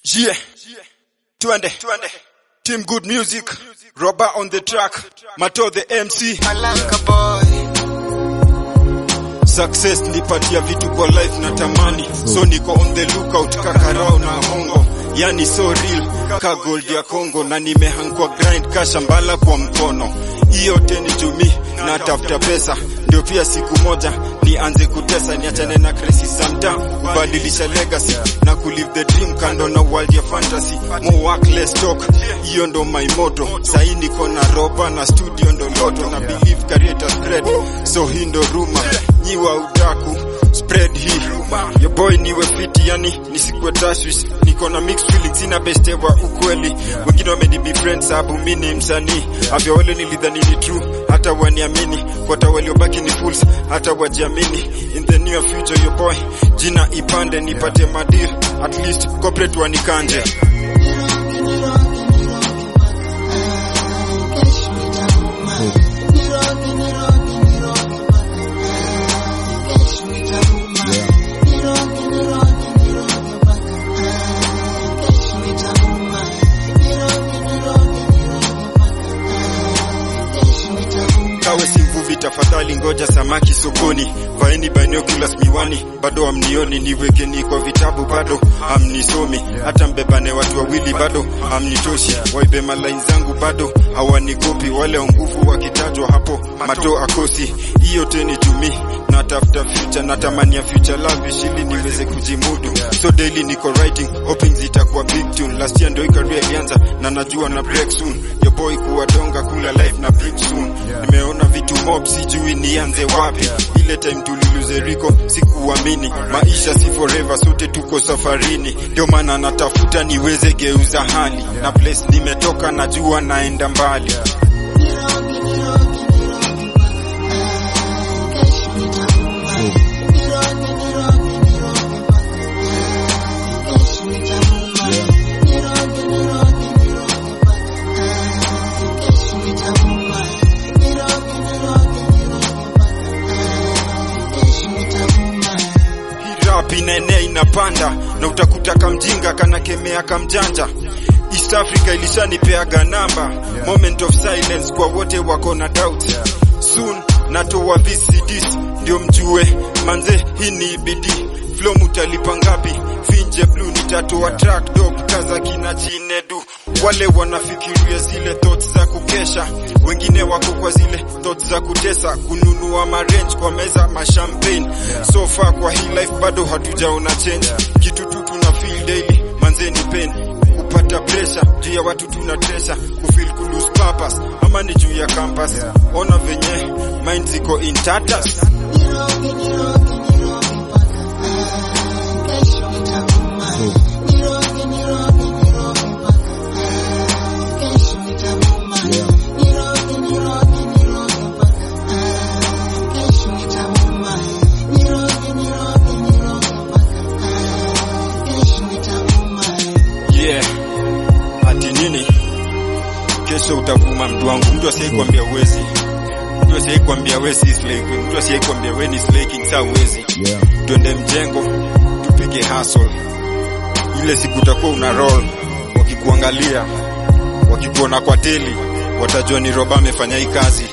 Yeah. Twende. Team Good Music. Roba on the track. Mato the MC. Malanga boy. Success nipatia vitu kwa life na tamani. So niko on the lookout kakarao na hongo. Yani so real ka gold ya Congo na nimehangwa grind kashambala kwa mkono. Hiyo teni jumi na tafuta pesa ndio pia siku moja nianze kutesa niachane na crazy samta kubadilisha legacy na kulive the dream kando na world ya fantasy more work less talk hiyo ndo my motto sahi niko na roba na studio ndo loto na believe career ita spread so hii ndo ruma nyiwa udaku spread hii your boy niwe fiti yani nisikwe tashwish niko na mixed feelings ina beste wa ukweli wengine wameni be friends sababu mi ni msanii avya wale nilidhani ni true hata waniamini kwata waliobaki ni fools hata wajiamini in the near future your boy jina ipande nipate madir at least corporate wanikanje kawe si mvuvi tafadhali ngoja samaki sokoni vaeni binoculars miwani bado amnioni niwekeni kwa vitabu bado amnisomi hata mbebane watu wawili bado amnitoshi waibe malaini zangu bado hawanikopi wale wa nguvu wakitajwa hapo mato akosi hiyo teni tumi natafuta future natamania future love ili niweze kujimudu so daily niko writing hoping zitakuwa big tune last year ndio hii career ilianza na najua na break soon your boy kuwa donga kula life na break soon nimeona vitu mob sijui nianze wapi ile time tuliluze riko sikuamini maisha si forever sote tuko safarini ndio maana natafuta niweze geuza hali na place nimetoka najua naenda mbali Hii rap inaenea inapanda na utakuta kamjinga kanakemea kamjanja East Africa ilishanipeaga namba moment of silence kwa wote wako na doubt soon natoa VCDs ndio mjue manze hii ni bidii flow mutalipa ngapi finje blue nitatoa track dope kaza kina chinedu wale wanafikiria zile thoughts za kukesha wengine wako kwa zile thoughts za kutesa kununua marange kwa meza mashampagne so far kwa hii life bado hatujaona change kitu tu tuna feel daily manzeni pain kupata pressure juu ya watu tuna tresha kufeel ku lose purpose ama ni juu ya campus ona venye mind ziko in tatters yeah ati nini kesho utavuma mtu wangu mtu asiye kuambia uwezi mtu asiye kuambia wewe si slave mtu asiye kuambia wewe ni slaking saa uwezi Yeah. twende mjengo tupige hustle ile siku utakuwa una roll wakikuangalia wakikuona kwa teli watajua ni roba amefanya hii kazi